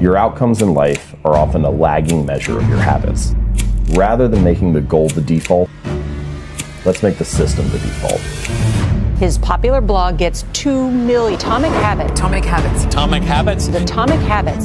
Your outcomes in life are often a lagging measure of your habits. Rather than making the goal the default, let's make the system the default. His popular blog gets 2 million Atomic Habits. Atomic Habits. Atomic Habits. The Atomic Habits.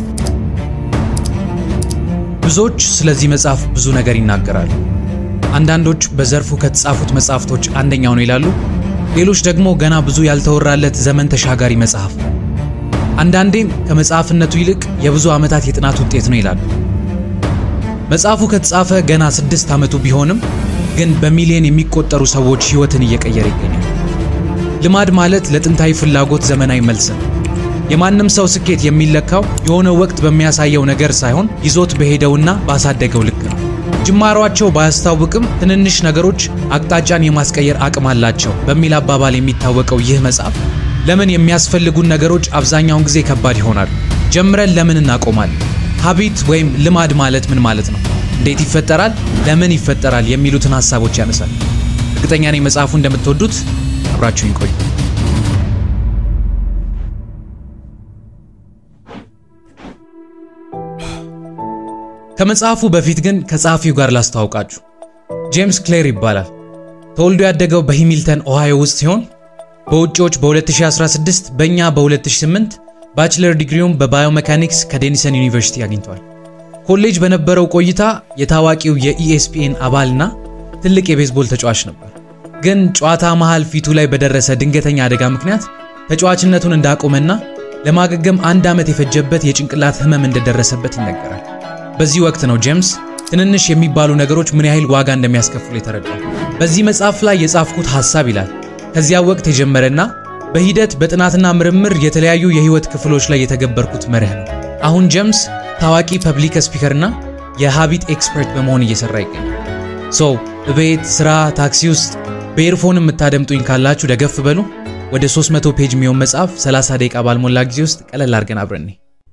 ብዙዎች ስለዚህ መጽሐፍ ብዙ ነገር ይናገራሉ። አንዳንዶች በዘርፉ ከተጻፉት መጽሐፍቶች አንደኛው ነው ይላሉ። ሌሎች ደግሞ ገና ብዙ ያልተወራለት ዘመን ተሻጋሪ መጽሐፍ ነው። አንዳንዴም ከመጽሐፍነቱ ይልቅ የብዙ ዓመታት የጥናት ውጤት ነው ይላሉ። መጽሐፉ ከተጻፈ ገና ስድስት ዓመቱ ቢሆንም ግን በሚሊዮን የሚቆጠሩ ሰዎች ሕይወትን እየቀየረ ይገኛል። ልማድ ማለት ለጥንታዊ ፍላጎት ዘመናዊ መልስ ነው። የማንም ሰው ስኬት የሚለካው የሆነ ወቅት በሚያሳየው ነገር ሳይሆን ይዞት በሄደውና ባሳደገው ልክ ነው። ጅማሯቸው ባያስታውቅም ትንንሽ ነገሮች አቅጣጫን የማስቀየር አቅም አላቸው በሚል አባባል የሚታወቀው ይህ መጽሐፍ ለምን የሚያስፈልጉን ነገሮች አብዛኛውን ጊዜ ከባድ ይሆናሉ? ጀምረን ለምን እናቆማለን? ሀቢት ወይም ልማድ ማለት ምን ማለት ነው? እንዴት ይፈጠራል? ለምን ይፈጠራል? የሚሉትን ሀሳቦች ያነሳል። እርግጠኛ ነኝ መጽሐፉ እንደምትወዱት። አብራችሁኝ ቆዩ። ከመጽሐፉ በፊት ግን ከጸሐፊው ጋር ላስተዋውቃችሁ። ጄምስ ክሌር ይባላል። ተወልዶ ያደገው በሂሚልተን ኦሃዮ ውስጥ ሲሆን በውጭዎች በ2016 በእኛ በ2008 ባችለር ዲግሪውን በባዮሜካኒክስ ከዴኒሰን ዩኒቨርሲቲ አግኝቷል። ኮሌጅ በነበረው ቆይታ የታዋቂው የኢኤስፒኤን አባልና ትልቅ የቤዝቦል ተጫዋች ነበር። ግን ጨዋታ መሃል ፊቱ ላይ በደረሰ ድንገተኛ አደጋ ምክንያት ተጫዋችነቱን እንዳቆመና ለማገገም አንድ ዓመት የፈጀበት የጭንቅላት ህመም እንደደረሰበት ይነገራል። በዚህ ወቅት ነው ጄምስ ትንንሽ የሚባሉ ነገሮች ምን ያህል ዋጋ እንደሚያስከፍሉ የተረዳው። በዚህ መጽሐፍ ላይ የጻፍኩት ሐሳብ ይላል ከዚያ ወቅት የጀመረና በሂደት በጥናትና ምርምር የተለያዩ የህይወት ክፍሎች ላይ የተገበርኩት መርህ ነው። አሁን ጄምስ ታዋቂ ፐብሊክ ስፒከርና የሃቢት ኤክስፐርት በመሆን እየሰራ ይገኛል። ሶ በቤት ስራ፣ ታክሲ ውስጥ በኤርፎን የምታደምጡኝ ካላችሁ ደገፍ በሉ። ወደ 300 ፔጅ የሚሆን መጽሐፍ 30 ደቂቃ ባልሞላ ጊዜ ውስጥ ቀለል አድርገን አብረን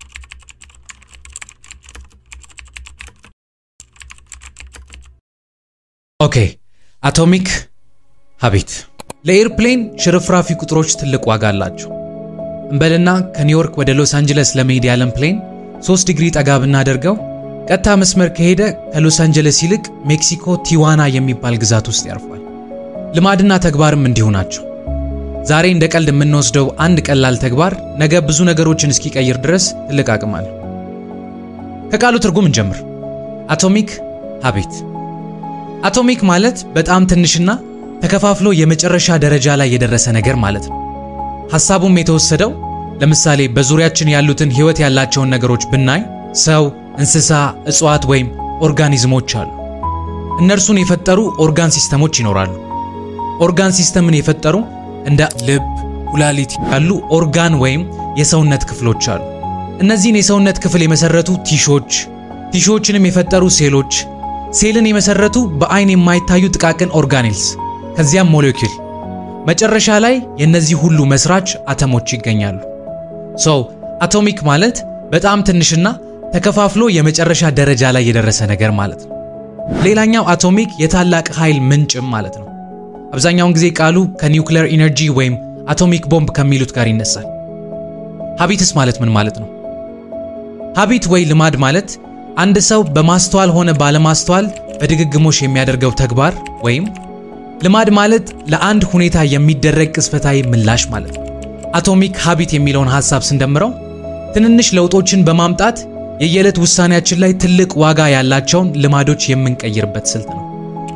ኦኬ አቶሚክ ሀቢት ለኤርፕሌን ሽርፍራፊ ቁጥሮች ትልቅ ዋጋ አላቸው። እንበልና ከኒውዮርክ ወደ ሎስ አንጀለስ ለመሄድ ያለን ፕሌን 3 ዲግሪ ጠጋ ብናደርገው ቀጥታ መስመር ከሄደ ከሎስ አንጀለስ ይልቅ ሜክሲኮ ቲዋና የሚባል ግዛት ውስጥ ያርፋል። ልማድና ተግባርም እንዲሁ ናቸው። ዛሬ እንደ ቀልድ የምንወስደው አንድ ቀላል ተግባር ነገ ብዙ ነገሮችን እስኪቀይር ድረስ ትልቅ አቅም አለው። ከቃሉ ትርጉም እንጀምር። አቶሚክ ሀቢት አቶሚክ ማለት በጣም ትንሽና ተከፋፍሎ የመጨረሻ ደረጃ ላይ የደረሰ ነገር ማለት ነው። ሐሳቡም የተወሰደው ለምሳሌ በዙሪያችን ያሉትን ሕይወት ያላቸውን ነገሮች ብናይ ሰው፣ እንስሳ፣ እጽዋት ወይም ኦርጋኒዝሞች አሉ። እነርሱን የፈጠሩ ኦርጋን ሲስተሞች ይኖራሉ። ኦርጋን ሲስተምን የፈጠሩ እንደ ልብ፣ ኩላሊት ያሉ ኦርጋን ወይም የሰውነት ክፍሎች አሉ። እነዚህን የሰውነት ክፍል የመሰረቱ ቲሾች፣ ቲሾችንም የፈጠሩ ሴሎች ሴልን የመሰረቱ በአይን የማይታዩ ጥቃቅን ኦርጋኔልስ ከዚያም ሞሌኪል መጨረሻ ላይ የእነዚህ ሁሉ መስራች አተሞች ይገኛሉ። ሶ አቶሚክ ማለት በጣም ትንሽና ተከፋፍሎ የመጨረሻ ደረጃ ላይ የደረሰ ነገር ማለት ነው። ሌላኛው አቶሚክ የታላቅ ኃይል ምንጭም ማለት ነው። አብዛኛውን ጊዜ ቃሉ ከኒውክሌር ኢነርጂ ወይም አቶሚክ ቦምብ ከሚሉት ጋር ይነሳል። ሀቢትስ ማለት ምን ማለት ነው? ሀቢት ወይ ልማድ ማለት አንድ ሰው በማስተዋል ሆነ ባለማስተዋል በድግግሞሽ የሚያደርገው ተግባር ወይም ልማድ ማለት ለአንድ ሁኔታ የሚደረግ ቅጽበታዊ ምላሽ ማለት ነው። አቶሚክ ሀቢት የሚለውን ሐሳብ ስንደምረው ትንንሽ ለውጦችን በማምጣት የየዕለት ውሳኔያችን ላይ ትልቅ ዋጋ ያላቸውን ልማዶች የምንቀይርበት ስልት ነው።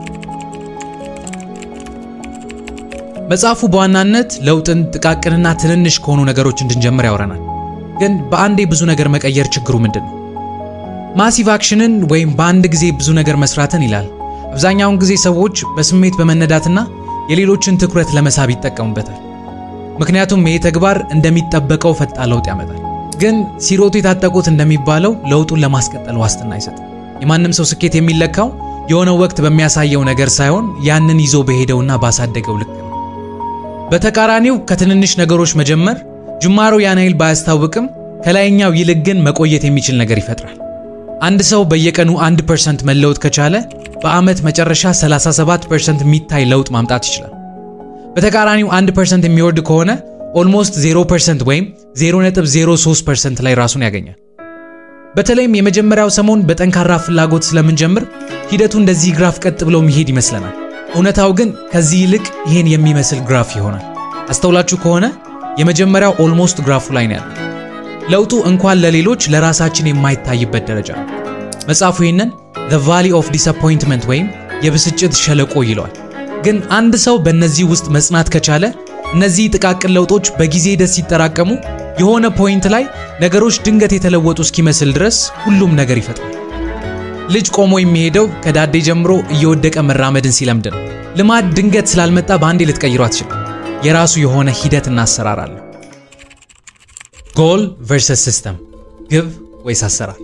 መጽሐፉ በዋናነት ለውጥን ጥቃቅንና ትንንሽ ከሆኑ ነገሮች እንድንጀምር ያወራናል። ግን በአንዴ ብዙ ነገር መቀየር ችግሩ ምንድን ነው? ማሲቭ አክሽንን ወይም በአንድ ጊዜ ብዙ ነገር መስራትን ይላል። አብዛኛውን ጊዜ ሰዎች በስሜት በመነዳትና የሌሎችን ትኩረት ለመሳብ ይጠቀሙበታል። ምክንያቱም ይህ ተግባር እንደሚጠበቀው ፈጣን ለውጥ ያመጣል። ግን ሲሮጡ የታጠቁት እንደሚባለው ለውጡን ለማስቀጠል ዋስትና አይሰጥም። የማንም ሰው ስኬት የሚለካው የሆነ ወቅት በሚያሳየው ነገር ሳይሆን ያንን ይዞ በሄደውና ባሳደገው ልክ ነው። በተቃራኒው ከትንንሽ ነገሮች መጀመር ጅማሮ ያን ያህል ባያስታውቅም ከላይኛው ይልቅ ግን መቆየት የሚችል ነገር ይፈጥራል። አንድ ሰው በየቀኑ 1% መለወጥ ከቻለ በዓመት መጨረሻ 37% የሚታይ ለውጥ ማምጣት ይችላል። በተቃራኒው 1% የሚወርድ ከሆነ ኦልሞስት 0% ወይም 0.03% ላይ ራሱን ያገኛል። በተለይም የመጀመሪያው ሰሞን በጠንካራ ፍላጎት ስለምንጀምር ሂደቱ እንደዚህ ግራፍ ቀጥ ብሎ መሄድ ይመስለናል። እውነታው ግን ከዚህ ይልቅ ይህን የሚመስል ግራፍ ይሆናል። አስተውላችሁ ከሆነ የመጀመሪያው ኦልሞስት ግራፉ ላይ ነው ያለው። ለውጡ እንኳን ለሌሎች ለራሳችን የማይታይበት ደረጃ ነው። መጽሐፉ ይህንን ዘ ቫሊ ኦፍ ዲስአፖይንትመንት ወይም የብስጭት ሸለቆ ይለዋል። ግን አንድ ሰው በእነዚህ ውስጥ መጽናት ከቻለ እነዚህ ጥቃቅን ለውጦች በጊዜ ሂደት ሲጠራቀሙ የሆነ ፖይንት ላይ ነገሮች ድንገት የተለወጡ እስኪመስል ድረስ ሁሉም ነገር ይፈጥራል። ልጅ ቆሞ የሚሄደው ከዳዴ ጀምሮ እየወደቀ መራመድን ሲለምድ ነው። ልማድ ድንገት ስላልመጣ በአንዴ ልትቀይሮ አትችልም። የራሱ የሆነ ሂደትና አሰራር አለው። ጎል ቨርሰስ ሲስተም፣ ግብ ወይስ አሰራር?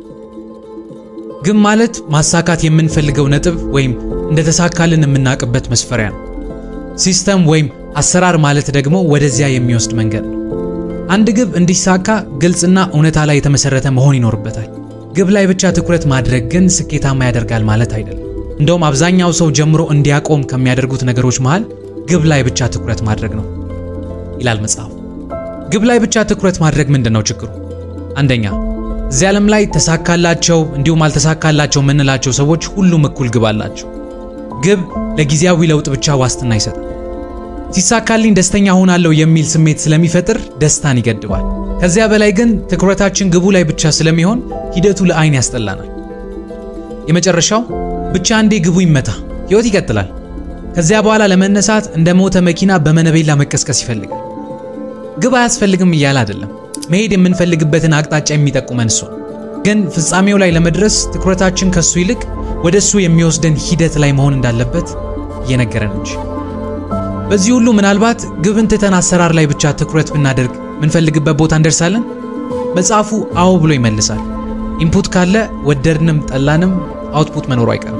ግብ ማለት ማሳካት የምንፈልገው ነጥብ ወይም እንደተሳካልን የምናውቅበት መስፈሪያ ነው። ሲስተም ወይም አሰራር ማለት ደግሞ ወደዚያ የሚወስድ መንገድ ነው። አንድ ግብ እንዲሳካ ግልጽና እውነታ ላይ የተመሰረተ መሆን ይኖርበታል። ግብ ላይ ብቻ ትኩረት ማድረግ ግን ስኬታማ ያደርጋል ማለት አይደለም። እንደውም አብዛኛው ሰው ጀምሮ እንዲያቆም ከሚያደርጉት ነገሮች መሃል ግብ ላይ ብቻ ትኩረት ማድረግ ነው ይላል መጽሐፉ። ግብ ላይ ብቻ ትኩረት ማድረግ ምንድን ነው ችግሩ? አንደኛ እዚህ ዓለም ላይ ተሳካላቸው እንዲሁም አልተሳካላቸው የምንላቸው ሰዎች ሁሉም እኩል ግብ አላቸው። ግብ ለጊዜያዊ ለውጥ ብቻ ዋስትና ይሰጣል። ሲሳካልኝ ደስተኛ ሆናለሁ የሚል ስሜት ስለሚፈጥር ደስታን ይገድባል። ከዚያ በላይ ግን ትኩረታችን ግቡ ላይ ብቻ ስለሚሆን ሂደቱ ለአይን ያስጠላናል። የመጨረሻው ብቻ አንዴ ግቡ ይመታ፣ ሕይወት ይቀጥላል። ከዚያ በኋላ ለመነሳት እንደ ሞተ መኪና በመነቤላ መቀስቀስ ይፈልጋል። ግብ አያስፈልግም እያለ አይደለም። መሄድ የምንፈልግበትን አቅጣጫ የሚጠቁመን እሱ ነው። ግን ፍጻሜው ላይ ለመድረስ ትኩረታችን ከሱ ይልቅ ወደ እሱ የሚወስደን ሂደት ላይ መሆን እንዳለበት እየነገረን እንጂ። በዚህ ሁሉ ምናልባት ግብን ትተን አሰራር ላይ ብቻ ትኩረት ብናደርግ ምንፈልግበት ቦታ እንደርሳለን? መጽሐፉ አዎ ብሎ ይመልሳል። ኢንፑት ካለ ወደድንም ጠላንም አውትፑት መኖሩ አይቀርም።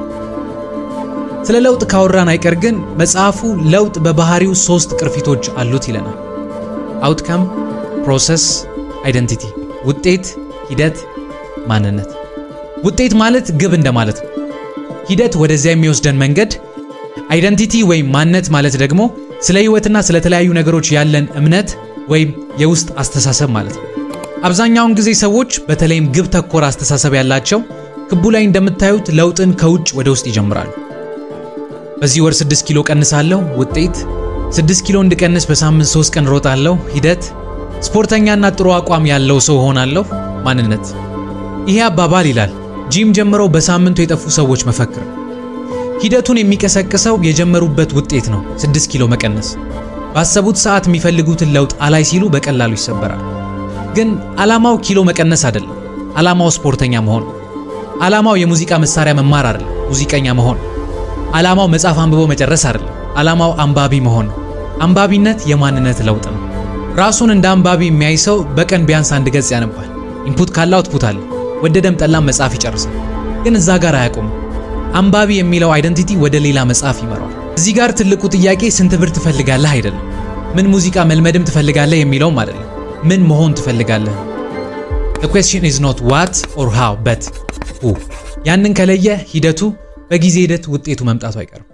ስለ ለውጥ ካወራን አይቀር ግን መጽሐፉ ለውጥ በባህሪው ሶስት ቅርፊቶች አሉት ይለናል። አውትካም፣ ፕሮሰስ፣ አይደንቲቲ። ውጤት፣ ሂደት፣ ማንነት። ውጤት ማለት ግብ እንደማለት ነው። ሂደት ወደዚያ የሚወስደን መንገድ፣ አይደንቲቲ ወይም ማንነት ማለት ደግሞ ስለ ህይወትና ስለ ተለያዩ ነገሮች ያለን እምነት ወይም የውስጥ አስተሳሰብ ማለት ነው። አብዛኛውን ጊዜ ሰዎች በተለይም ግብ ተኮር አስተሳሰብ ያላቸው ክቡ ላይ እንደምታዩት ለውጥን ከውጭ ወደ ውስጥ ይጀምራሉ። በዚህ ወር 6 ኪሎ ቀንሳለሁ፣ ውጤት 6 ኪሎ እንድቀንስ በሳምንት 3 ቀን ሮጣለሁ፣ ሂደት ስፖርተኛና ጥሩ አቋም ያለው ሰው ሆናለሁ፣ ማንነት። ይሄ አባባል ይላል ጂም ጀምረው በሳምንቱ የጠፉ ሰዎች መፈክር። ሂደቱን የሚቀሰቅሰው የጀመሩበት ውጤት ነው፣ 6 ኪሎ መቀነስ። ባሰቡት ሰዓት የሚፈልጉትን ለውጥ አላይ ሲሉ በቀላሉ ይሰበራል። ግን ዓላማው ኪሎ መቀነስ አይደለም። ዓላማው ስፖርተኛ መሆን። ዓላማው የሙዚቃ መሳሪያ መማር አይደለም፣ ሙዚቀኛ መሆን። ዓላማው መጽሐፍ አንብቦ መጨረስ አይደለም፣ ዓላማው አንባቢ መሆን ነው። አንባቢነት የማንነት ለውጥ ነው። ራሱን እንደ አንባቢ የሚያይ ሰው በቀን ቢያንስ አንድ ገጽ ያነባል። ኢንፑት ካለ አውትፑት አለ። ወደደም ጠላም መጽሐፍ ይጨርሳል። ግን እዛ ጋር አያቆምም። አንባቢ የሚለው አይደንቲቲ ወደ ሌላ መጽሐፍ ይመራዋል። እዚህ ጋር ትልቁ ጥያቄ ስንት ብር ትፈልጋለህ አይደለም። ምን ሙዚቃ መልመድም ትፈልጋለህ የሚለውም አይደለም። ምን መሆን ትፈልጋለህ? The question is not what or how but who። ያንን ከለየ ሂደቱ በጊዜ ሂደት ውጤቱ መምጣቱ አይቀርም።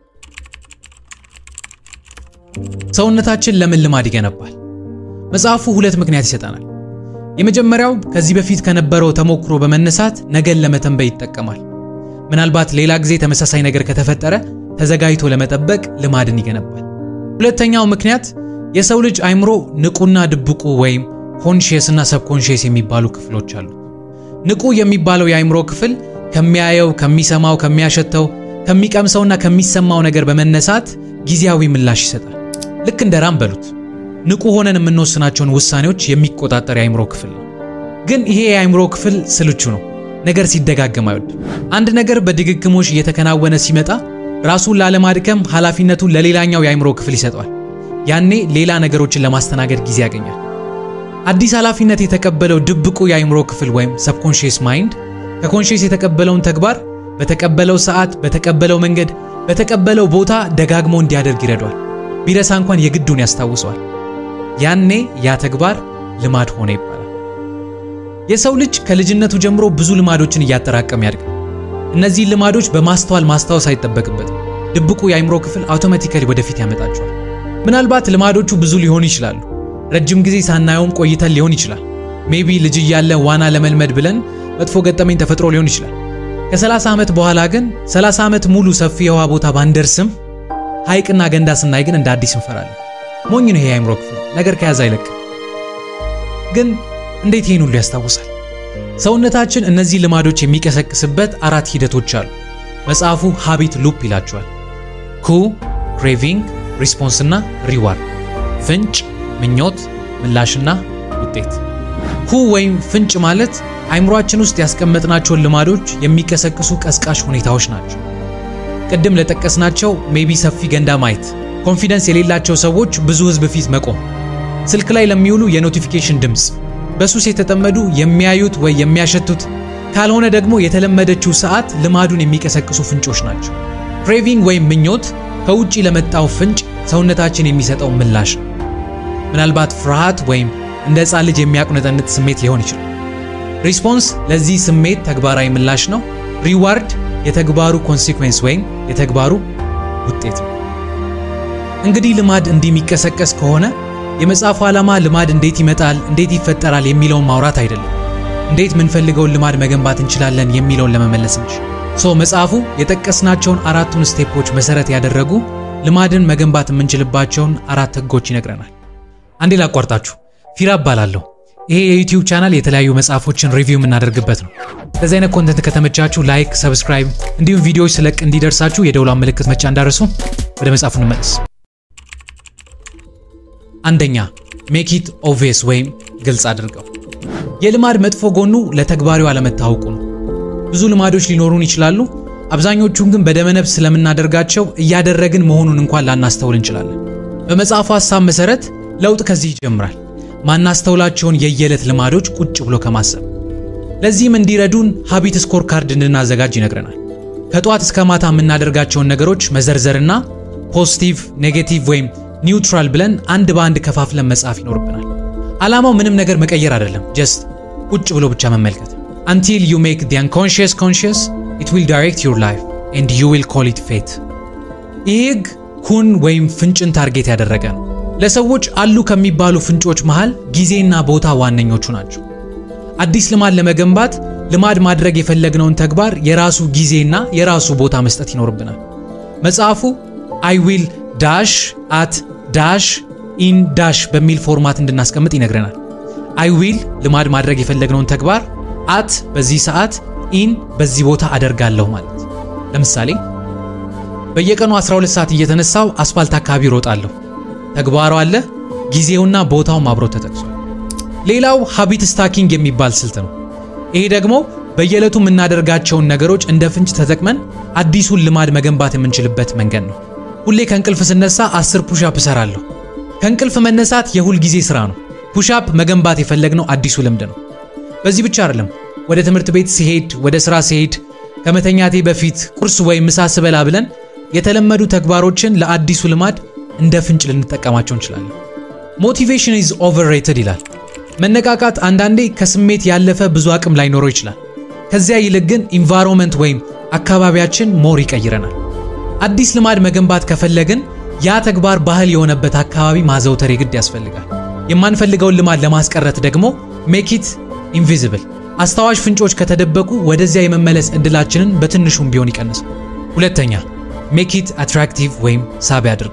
ሰውነታችን ለምን ልማድ ይገነባል? መጽሐፉ ሁለት ምክንያት ይሰጠናል። የመጀመሪያው ከዚህ በፊት ከነበረው ተሞክሮ በመነሳት ነገን ለመተንበይ ይጠቀማል። ምናልባት ሌላ ጊዜ ተመሳሳይ ነገር ከተፈጠረ ተዘጋጅቶ ለመጠበቅ ልማድን ይገነባል። ሁለተኛው ምክንያት የሰው ልጅ አይምሮ ንቁና ድብቁ ወይም ኮንሺየስ እና ሰብኮንሺየስ የሚባሉ ክፍሎች አሉ። ንቁ የሚባለው የአይምሮ ክፍል ከሚያየው፣ ከሚሰማው፣ ከሚያሸተው፣ ከሚቀምሰውና ከሚሰማው ነገር በመነሳት ጊዜያዊ ምላሽ ይሰጣል። ልክ እንደ ራም በሉት። ንቁ ሆነን የምንወስናቸውን ውሳኔዎች የሚቆጣጠር የአይምሮ ክፍል ነው። ግን ይሄ የአይምሮ ክፍል ስልቹ ነው። ነገር ሲደጋገም አይወድም። አንድ ነገር በድግግሞሽ እየተከናወነ ሲመጣ ራሱን ላለማድከም ኃላፊነቱን ለሌላኛው የአይምሮ ክፍል ይሰጠዋል። ያኔ ሌላ ነገሮችን ለማስተናገድ ጊዜ ያገኛል። አዲስ ኃላፊነት የተቀበለው ድብቁ የአይምሮ ክፍል ወይም ሰብኮንሺየስ ማይንድ ከኮንሺየስ የተቀበለውን ተግባር በተቀበለው ሰዓት፣ በተቀበለው መንገድ፣ በተቀበለው ቦታ ደጋግሞ እንዲያደርግ ይረዷል። ቢረሳ እንኳን የግዱን ያስታውሰዋል። ያኔ ያ ተግባር ልማድ ሆነ ይባላል። የሰው ልጅ ከልጅነቱ ጀምሮ ብዙ ልማዶችን እያጠራቀም ያድጋል። እነዚህን ልማዶች በማስተዋል ማስታወስ አይጠበቅበትም። ድብቁ የአይምሮ ክፍል አውቶማቲካሊ ወደፊት ያመጣቸዋል። ምናልባት ልማዶቹ ብዙ ሊሆኑ ይችላሉ። ረጅም ጊዜ ሳናየውም ቆይተን ሊሆን ይችላል። ሜቢ ልጅ እያለ ዋና ለመልመድ ብለን መጥፎ ገጠመኝ ተፈጥሮ ሊሆን ይችላል። ከ30 ዓመት በኋላ ግን 30 ዓመት ሙሉ ሰፊ የውሃ ቦታ ባንደርስም ሐይቅና ገንዳ ስናይ ግን እንደ አዲስ እንፈራለን። ሞኝ ነው ይሄ የአእምሮ ክፍል ነገር ከያዘ አይለቅም። ግን እንዴት ይህን ሁሉ ያስታውሳል? ሰውነታችን እነዚህ ልማዶች የሚቀሰቅስበት አራት ሂደቶች አሉ። መጽሐፉ ሃቢት ሉፕ ይላቸዋል። ኩ፣ ክሬቪንግ፣ ሪስፖንስ እና ሪዋርድ። ፍንጭ፣ ምኞት፣ ምላሽና ውጤት። ኩ ወይም ፍንጭ ማለት አይምሯችን ውስጥ ያስቀመጥናቸውን ልማዶች የሚቀሰቅሱ ቀስቃሽ ሁኔታዎች ናቸው። ቅድም ለጠቀስናቸው ሜቢ ሰፊ ገንዳ ማየት፣ ኮንፊደንስ የሌላቸው ሰዎች ብዙ ህዝብ ፊት መቆም፣ ስልክ ላይ ለሚውሉ የኖቲፊኬሽን ድምፅ፣ በሱስ የተጠመዱ የሚያዩት ወይ የሚያሸቱት ካልሆነ ደግሞ የተለመደችው ሰዓት ልማዱን የሚቀሰቅሱ ፍንጮች ናቸው። ክሬቪንግ ወይም ምኞት ከውጪ ለመጣው ፍንጭ ሰውነታችን የሚሰጠው ምላሽ ነው። ምናልባት ፍርሃት ወይም እንደ ሕፃን ልጅ የሚያቁነጠንጥ ስሜት ሊሆን ይችላል። ሪስፖንስ ለዚህ ስሜት ተግባራዊ ምላሽ ነው። ሪዋርድ የተግባሩ ኮንሲኩዌንስ ወይም የተግባሩ ውጤት ነው። እንግዲህ ልማድ እንዲህ የሚቀሰቀስ ከሆነ የመጽሐፉ ዓላማ ልማድ እንዴት ይመጣል፣ እንዴት ይፈጠራል የሚለውን ማውራት አይደለም። እንዴት ምንፈልገውን ልማድ መገንባት እንችላለን የሚለውን ለመመለስ እንጂ። ሶ መጽሐፉ የጠቀስናቸውን አራቱን ስቴፖች መሰረት ያደረጉ ልማድን መገንባት የምንችልባቸውን አራት ህጎች ይነግረናል። አንዴ ላቋርጣችሁ፣ ፊራ እባላለሁ። ይሄ የዩቲዩብ ቻናል የተለያዩ መጽሐፎችን ሪቪው የምናደርግበት ነው። እንደዚህ አይነት ኮንተንት ከተመቻችሁ ላይክ፣ ሰብስክራይብ እንዲሁም ቪዲዮዎች ስለቅ እንዲደርሳችሁ የደውሏን ምልክት መጫ እንዳረሱ። ወደ መጽሐፉ እንመለስ። አንደኛ ሜክ ኢት ኦብቪየስ ወይም ግልጽ አድርገው። የልማድ መጥፎ ጎኑ ለተግባሪው አለመታወቁ ነው። ብዙ ልማዶች ሊኖሩን ይችላሉ። አብዛኞቹን ግን በደመነፍስ ስለምናደርጋቸው እያደረግን መሆኑን እንኳን ላናስተውል እንችላለን። በመጽሐፉ ሐሳብ መሰረት ለውጥ ከዚህ ይጀምራል። ማናስተውላቸውን የየዕለት ልማዶች ቁጭ ብሎ ከማሰብ። ለዚህም እንዲረዱን ሀቢት ስኮር ካርድ እንድናዘጋጅ ይነግረናል። ከጠዋት እስከ ማታ የምናደርጋቸውን ነገሮች መዘርዘርና ፖዚቲቭ፣ ኔጌቲቭ ወይም ኒውትራል ብለን አንድ በአንድ ከፋፍለን መጻፍ ይኖርብናል። ዓላማው ምንም ነገር መቀየር አይደለም፣ ጀስት ቁጭ ብሎ ብቻ መመልከት። አንቲል ዩ ሜክ ዲ አንኮንሽየስ ኮንሽየስ ኢት ዊል ዳይሬክት ዩር ላይፍ ኤንድ ዩ ዊል ኮል ኢት ፌት። ይህ ህግ ኩን ወይም ፍንጭን ታርጌት ያደረገ ነው። ለሰዎች አሉ ከሚባሉ ፍንጮች መሃል ጊዜና ቦታ ዋነኞቹ ናቸው። አዲስ ልማድ ለመገንባት ልማድ ማድረግ የፈለግነውን ተግባር የራሱ ጊዜና የራሱ ቦታ መስጠት ይኖርብናል። መጽሐፉ አይ ዊል ዳሽ አት ዳሽ ኢን ዳሽ በሚል ፎርማት እንድናስቀምጥ ይነግረናል። አይ ዊል ልማድ ማድረግ የፈለግነውን ተግባር አት በዚህ ሰዓት ኢን በዚህ ቦታ አደርጋለሁ ማለት። ለምሳሌ በየቀኑ 12 ሰዓት እየተነሳው አስፋልት አካባቢ ሮጣለሁ። ተግባሩ አለ፣ ጊዜውና ቦታውም አብሮ ተጠቅሷል። ሌላው ሀቢት ስታኪንግ የሚባል ስልት ነው። ይሄ ደግሞ በየዕለቱ የምናደርጋቸውን ነገሮች እንደ ፍንጭ ተጠቅመን አዲሱን ልማድ መገንባት የምንችልበት መንገድ ነው። ሁሌ ከእንቅልፍ ስነሳ 10 ፑሻፕ እሰራለሁ። ከእንቅልፍ መነሳት የሁል ጊዜ ስራ ነው። ፑሻፕ መገንባት የፈለግነው አዲሱ ልምድ ነው። በዚህ ብቻ አይደለም። ወደ ትምህርት ቤት ሲሄድ፣ ወደ ስራ ሲሄድ፣ ከመተኛቴ በፊት ቁርስ ወይም ምሳ ስበላ ብለን የተለመዱ ተግባሮችን ለአዲሱ ልማድ እንደ ፍንጭ ልንጠቀማቸው እንችላለን። ሞቲቬሽን ኢዝ ኦቨርሬትድ ይላል። መነቃቃት አንዳንዴ ከስሜት ያለፈ ብዙ አቅም ላይኖረው ይችላል። ከዚያ ይልቅ ግን ኢንቫይሮንመንት ወይም አካባቢያችን ሞር ይቀይረናል። አዲስ ልማድ መገንባት ከፈለግን ያ ተግባር ባህል የሆነበት አካባቢ ማዘውተር የግድ ያስፈልጋል። የማንፈልገውን ልማድ ለማስቀረት ደግሞ ሜኪት ኢንቪዚብል አስታዋሽ ፍንጮች ከተደበቁ ወደዚያ የመመለስ እድላችንን በትንሹም ቢሆን ይቀንሳል። ሁለተኛ ሜኪት አትራክቲቭ ወይም ሳቢ አድርጉ።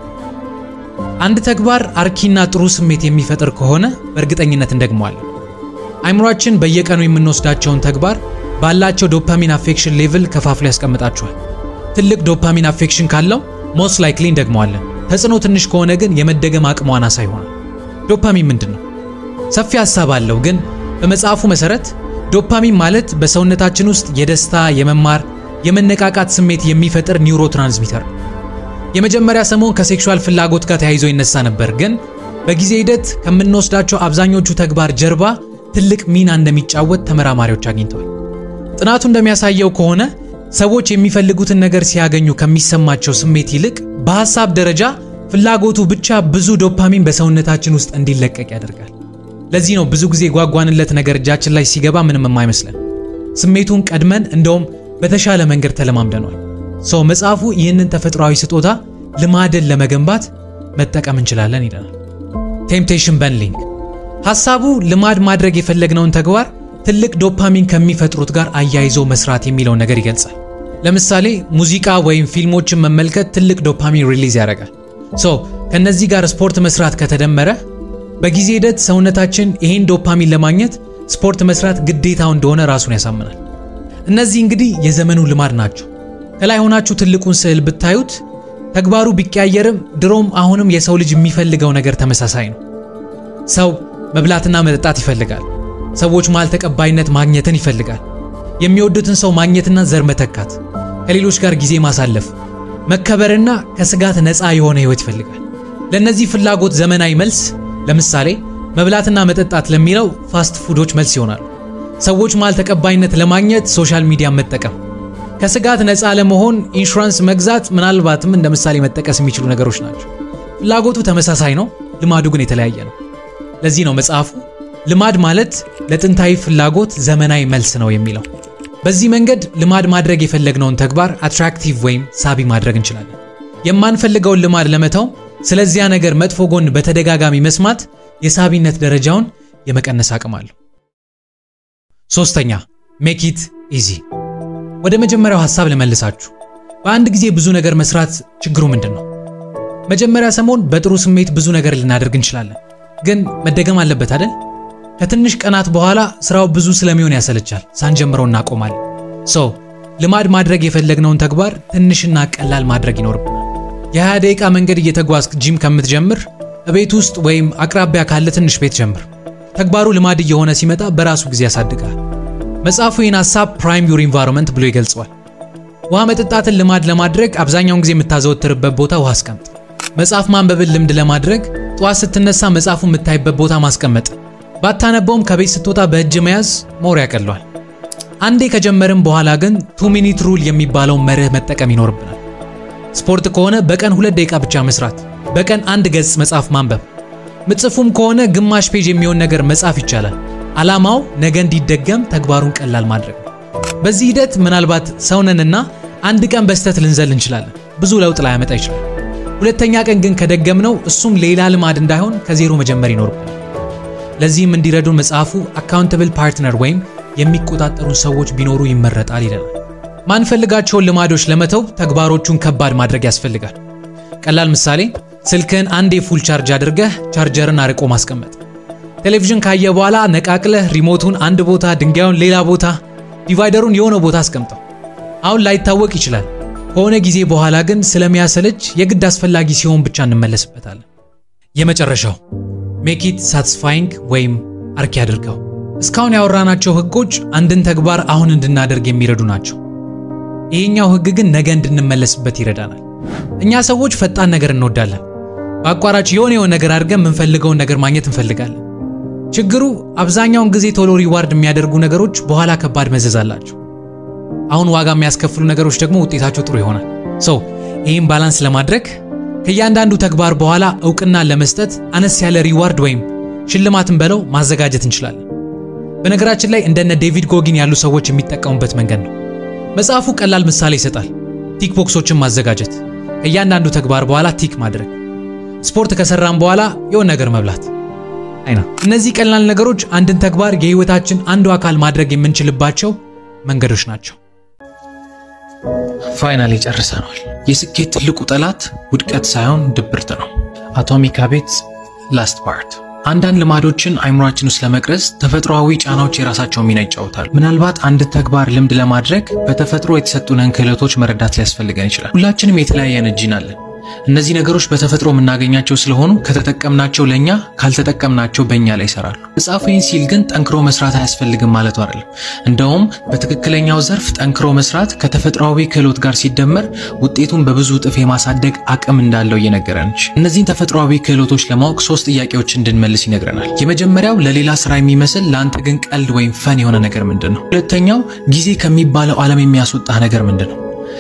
አንድ ተግባር አርኪና ጥሩ ስሜት የሚፈጥር ከሆነ በእርግጠኝነት እንደግመዋለን። አይምሯችን በየቀኑ የምንወስዳቸውን ተግባር ባላቸው ዶፓሚን አፌክሽን ሌቭል ከፋፍሎ ያስቀምጣቸዋል። ትልቅ ዶፓሚን አፌክሽን ካለው ሞስት ላይክሊ እንደግመዋለን። ተጽዕኖ ትንሽ ከሆነ ግን የመደገም አቅሟ አናሳ ይሆናል። ዶፓሚን ምንድን ነው? ሰፊ ሀሳብ አለው፣ ግን በመጽሐፉ መሰረት ዶፓሚን ማለት በሰውነታችን ውስጥ የደስታ፣ የመማር፣ የመነቃቃት ስሜት የሚፈጥር ኒውሮ ትራንስሚተር ነው። የመጀመሪያ ሰሞን ከሴክሹዋል ፍላጎት ጋር ተያይዞ ይነሳ ነበር፣ ግን በጊዜ ሂደት ከምንወስዳቸው አብዛኞቹ ተግባር ጀርባ ትልቅ ሚና እንደሚጫወት ተመራማሪዎች አግኝተዋል። ጥናቱ እንደሚያሳየው ከሆነ ሰዎች የሚፈልጉትን ነገር ሲያገኙ ከሚሰማቸው ስሜት ይልቅ በሐሳብ ደረጃ ፍላጎቱ ብቻ ብዙ ዶፓሚን በሰውነታችን ውስጥ እንዲለቀቅ ያደርጋል። ለዚህ ነው ብዙ ጊዜ ጓጓንለት ነገር እጃችን ላይ ሲገባ ምንም የማይመስለን። ስሜቱን ቀድመን እንደውም በተሻለ መንገድ ተለማምደኗል። ሰው መጽሐፉ ይህንን ተፈጥሯዊ ስጦታ ልማድን ለመገንባት መጠቀም እንችላለን ይለናል። ቴምፕቴሽን በንሊንግ ሐሳቡ ልማድ ማድረግ የፈለግነውን ተግባር ትልቅ ዶፓሚን ከሚፈጥሩት ጋር አያይዞ መስራት የሚለውን ነገር ይገልጻል። ለምሳሌ ሙዚቃ ወይም ፊልሞችን መመልከት ትልቅ ዶፓሚን ሪሊዝ ያደርጋል። ሶ ከነዚህ ጋር ስፖርት መስራት ከተደመረ በጊዜ ሂደት ሰውነታችን ይሄን ዶፓሚን ለማግኘት ስፖርት መስራት ግዴታው እንደሆነ ራሱን ያሳምናል። እነዚህ እንግዲህ የዘመኑ ልማድ ናቸው። ከላይ ሆናችሁ ትልቁን ስዕል ብታዩት ተግባሩ ቢቀያየርም ድሮም አሁንም የሰው ልጅ የሚፈልገው ነገር ተመሳሳይ ነው። ሰው መብላትና መጠጣት ይፈልጋል። ሰዎች መሃል ተቀባይነት ማግኘትን ይፈልጋል። የሚወዱትን ሰው ማግኘትና ዘር መተካት፣ ከሌሎች ጋር ጊዜ ማሳለፍ፣ መከበርና ከስጋት ነፃ የሆነ ህይወት ይፈልጋል። ለእነዚህ ፍላጎት ዘመናዊ መልስ ለምሳሌ መብላትና መጠጣት ለሚለው ፋስት ፉዶች መልስ ይሆናሉ። ሰዎች መሃል ተቀባይነት ለማግኘት ሶሻል ሚዲያ መጠቀም፣ ከስጋት ነፃ ለመሆን ኢንሹራንስ መግዛት ምናልባትም እንደ ምሳሌ መጠቀስ የሚችሉ ነገሮች ናቸው። ፍላጎቱ ተመሳሳይ ነው፣ ልማዱ ግን የተለያየ ነው። ለዚህ ነው መጽሐፉ ልማድ ማለት ለጥንታዊ ፍላጎት ዘመናዊ መልስ ነው የሚለው። በዚህ መንገድ ልማድ ማድረግ የፈለግነውን ተግባር አትራክቲቭ ወይም ሳቢ ማድረግ እንችላለን። የማንፈልገውን ልማድ ለመተው ስለዚያ ነገር መጥፎ ጎን በተደጋጋሚ መስማት የሳቢነት ደረጃውን የመቀነስ አቅም አለው። ሶስተኛ ሜክ ኢት ኢዚ። ወደ መጀመሪያው ሐሳብ ልመልሳችሁ። በአንድ ጊዜ ብዙ ነገር መስራት ችግሩ ምንድን ነው? መጀመሪያ ሰሞን በጥሩ ስሜት ብዙ ነገር ልናደርግ እንችላለን፣ ግን መደገም አለበት አይደል? ከትንሽ ቀናት በኋላ ስራው ብዙ ስለሚሆን ያሰለቻል፣ ሳንጀምረው እናቆማለን። ሶ ልማድ ማድረግ የፈለግነውን ተግባር ትንሽና ቀላል ማድረግ ይኖርብናል። የ20 ደቂቃ መንገድ እየተጓዝክ ጂም ከምትጀምር እቤት ውስጥ ወይም አቅራቢያ ካለ ትንሽ ቤት ጀምር። ተግባሩ ልማድ እየሆነ ሲመጣ በራሱ ጊዜ ያሳድጋል። መጽሐፉ ይህን ሐሳብ ፕራይም ዩር ኢንቫይሮንመንት ብሎ ይገልጸዋል። ውሃ መጠጣትን ልማድ ለማድረግ አብዛኛውን ጊዜ የምታዘወትርበት ቦታ ውሃ አስቀምጥ። መጽሐፍ ማንበብን ልምድ ለማድረግ ጠዋት ስትነሳ መጽሐፉ የምታይበት ቦታ ማስቀመጥ፣ ባታነበውም ከቤት ስትወጣ በእጅ መያዝ ሞር ያቀለዋል። አንዴ ከጀመርም በኋላ ግን ቱ ሚኒት ሩል የሚባለውን መርህ መጠቀም ይኖርብናል። ስፖርት ከሆነ በቀን ሁለት ደቂቃ ብቻ መስራት፣ በቀን አንድ ገጽ መጽሐፍ ማንበብ፣ ምጽፉም ከሆነ ግማሽ ፔጅ የሚሆን ነገር መጻፍ ይቻላል። ዓላማው ነገ እንዲደገም ተግባሩን ቀላል ማድረግ ነው። በዚህ ሂደት ምናልባት ሰውነንና አንድ ቀን በስተት ልንዘል እንችላለን። ብዙ ለውጥ ላያመጣ ይችላል። ሁለተኛ ቀን ግን ከደገምነው እሱም ሌላ ልማድ እንዳይሆን ከዜሮ መጀመር ይኖርብናል። ለዚህም እንዲረዱን መጽሐፉ አካውንተብል ፓርትነር ወይም የሚቆጣጠሩን ሰዎች ቢኖሩ ይመረጣል ይለናል። ማንፈልጋቸውን ልማዶች ለመተው ተግባሮቹን ከባድ ማድረግ ያስፈልጋል። ቀላል ምሳሌ ስልክህን አንዴ ፉል ቻርጅ አድርገህ ቻርጀርን አርቆ ማስቀመጥ። ቴሌቪዥን ካየ በኋላ ነቃቅለህ ሪሞቱን አንድ ቦታ፣ ድንጋዩን ሌላ ቦታ፣ ዲቫይደሩን የሆነ ቦታ አስቀምጠው። አሁን ላይታወቅ ይችላል። ከሆነ ጊዜ በኋላ ግን ስለሚያሰለች የግድ አስፈላጊ ሲሆን ብቻ እንመለስበታለን። የመጨረሻው ሜክ ኢት ሳቲስፋይንግ ወይም አርኪ አድርገው። እስካሁን ያወራናቸው ህጎች አንድን ተግባር አሁን እንድናደርግ የሚረዱ ናቸው። ይሄኛው ህግ ግን ነገ እንድንመለስበት ይረዳናል። እኛ ሰዎች ፈጣን ነገር እንወዳለን። በአቋራጭ የሆነ የሆነ ነገር አድርገን የምንፈልገውን ነገር ማግኘት እንፈልጋለን። ችግሩ አብዛኛውን ጊዜ ቶሎ ሪዋርድ የሚያደርጉ ነገሮች በኋላ ከባድ መዘዝ አላቸው። አሁን ዋጋ የሚያስከፍሉ ነገሮች ደግሞ ውጤታቸው ጥሩ ይሆናል። ሰው ይህም ባላንስ ለማድረግ ከእያንዳንዱ ተግባር በኋላ እውቅና ለመስጠት አነስ ያለ ሪዋርድ ወይም ሽልማትን በለው ማዘጋጀት እንችላለን። በነገራችን ላይ እንደነ ዴቪድ ጎጊን ያሉ ሰዎች የሚጠቀሙበት መንገድ ነው። መጽሐፉ ቀላል ምሳሌ ይሰጣል። ቲክ ቦክሶችን ማዘጋጀት፣ ከእያንዳንዱ ተግባር በኋላ ቲክ ማድረግ፣ ስፖርት ከሰራም በኋላ የሆነ ነገር መብላት አይና እነዚህ ቀላል ነገሮች አንድን ተግባር የህይወታችን አንዱ አካል ማድረግ የምንችልባቸው መንገዶች ናቸው። ፋይናሊ ጨርሰናል። የስኬት ትልቁ ጠላት ውድቀት ሳይሆን ድብርት ነው። አቶሚክ ሃቢትስ ላስት ፓርት። አንዳንድ ልማዶችን አይምሯችን ውስጥ ለመቅረጽ ተፈጥሯዊ ጫናዎች የራሳቸው ሚና ይጫወታሉ። ምናልባት አንድ ተግባር ልምድ ለማድረግ በተፈጥሮ የተሰጡንን ክህሎቶች መረዳት ሊያስፈልገን ይችላል። ሁላችንም የተለያየ አይነት ጂን አለን። እነዚህ ነገሮች በተፈጥሮ የምናገኛቸው ስለሆኑ ከተጠቀምናቸው ለእኛ ካልተጠቀምናቸው በእኛ ላይ ይሰራሉ። መጽሐፉ ይህን ሲል ግን ጠንክሮ መስራት አያስፈልግም ማለቱ አይደለም። እንደውም በትክክለኛው ዘርፍ ጠንክሮ መስራት ከተፈጥሯዊ ክህሎት ጋር ሲደመር ውጤቱን በብዙ እጥፍ የማሳደግ አቅም እንዳለው እየነገረን እነዚህን ተፈጥሯዊ ክህሎቶች ለማወቅ ሶስት ጥያቄዎች እንድንመልስ ይነግረናል። የመጀመሪያው ለሌላ ስራ የሚመስል ለአንተ ግን ቀልድ ወይም ፈን የሆነ ነገር ምንድን ነው? ሁለተኛው ጊዜ ከሚባለው ዓለም የሚያስወጣህ ነገር ምንድን ነው?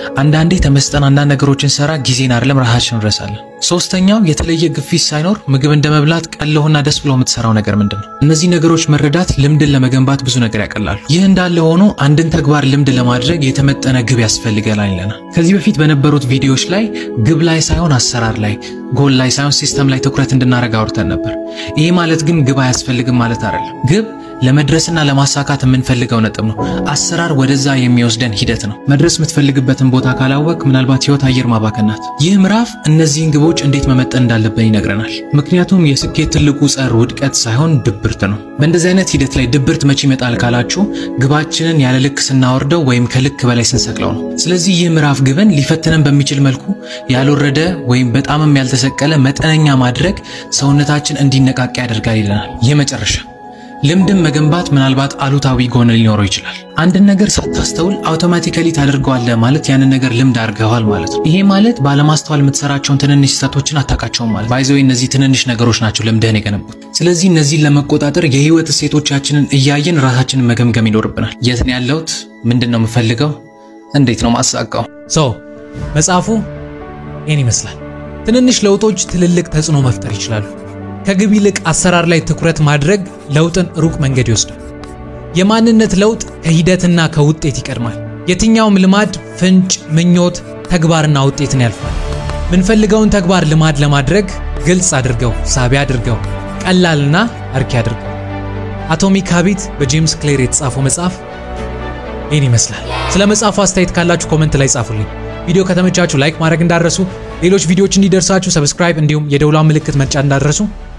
አንዳንዴ ተመስጠን አንዳንድ ነገሮችን ሰራ ጊዜን አይደለም ራሳችን እንረሳለን። ሶስተኛው የተለየ ግፊት ሳይኖር ምግብ እንደ መብላት ቀለውና ደስ ብሎ የምትሰራው ነገር ምንድን ነው? እነዚህ ነገሮች መረዳት ልምድን ለመገንባት ብዙ ነገር ያቀላሉ። ይህ እንዳለ ሆኖ አንድን ተግባር ልምድ ለማድረግ የተመጠነ ግብ ያስፈልገናል ይለናል። ከዚህ በፊት በነበሩት ቪዲዮዎች ላይ ግብ ላይ ሳይሆን አሰራር ላይ፣ ጎል ላይ ሳይሆን ሲስተም ላይ ትኩረት እንድናደርግ አውርተን ነበር። ይህ ማለት ግን ግብ አያስፈልግም ማለት አይደለም። ግብ ለመድረስና ለማሳካት የምንፈልገው ነጥብ ነው። አሰራር ወደዛ የሚወስደን ሂደት ነው። መድረስ የምትፈልግበትን ቦታ ካላወቅ ምናልባት ህይወት አየር ማባከን ናት። ይህ ምዕራፍ እነዚህን ግቦች እንዴት መመጠን እንዳለብን ይነግረናል። ምክንያቱም የስኬት ትልቁ ጸር ውድቀት ሳይሆን ድብርት ነው። በእንደዚህ አይነት ሂደት ላይ ድብርት መቼ ይመጣል ካላችሁ ግባችንን ያለ ልክ ስናወርደው ወይም ከልክ በላይ ስንሰቅለው ነው። ስለዚህ ይህ ምዕራፍ ግብን ሊፈትነን በሚችል መልኩ ያልወረደ ወይም በጣምም ያልተሰቀለ መጠነኛ ማድረግ ሰውነታችን እንዲነቃቃ ያደርጋል ይለናል። ይህ መጨረሻ ልምድን መገንባት ምናልባት አሉታዊ ጎን ሊኖረው ይችላል። አንድን ነገር ሳታስተውል አውቶማቲካሊ ታደርገዋለህ ማለት ያንን ነገር ልምድ አድርገዋል ማለት ነው። ይሄ ማለት ባለማስተዋል የምትሰራቸውን ትንንሽ ስህተቶችን አታውቃቸውም ማለት ባይዘው እነዚህ ትንንሽ ነገሮች ናቸው ልምድህን የገነቡት። ስለዚህ እነዚህን ለመቆጣጠር የህይወት እሴቶቻችንን እያየን ራሳችንን መገምገም ይኖርብናል። የት ነው ያለሁት? ምንድን ነው የምፈልገው? እንዴት ነው ማሳካው? ሶ መጽሐፉ ይህን ይመስላል። ትንንሽ ለውጦች ትልልቅ ተጽዕኖ መፍጠር ይችላሉ። ከግብ ይልቅ አሰራር ላይ ትኩረት ማድረግ ለውጥን ሩቅ መንገድ ይወስዳል። የማንነት ለውጥ ከሂደትና ከውጤት ይቀድማል። የትኛውም ልማድ ፍንጭ፣ ምኞት፣ ተግባርና ውጤትን ያልፋል። ምንፈልገውን ተግባር ልማድ ለማድረግ ግልጽ አድርገው፣ ሳቢ አድርገው፣ ቀላልና አርኪ አድርገው። አቶሚክ ሃቢት በጄምስ ክሌር የተጻፈው መጽሐፍ ይህን ይመስላል። ስለ መጽሐፉ አስተያየት ካላችሁ ኮመንት ላይ ጻፉልኝ። ቪዲዮ ከተመቻችሁ ላይክ ማድረግ እንዳረሱ፣ ሌሎች ቪዲዮዎች እንዲደርሳችሁ ሰብስክራይብ እንዲሁም የደውሏን ምልክት መጫን እንዳረሱ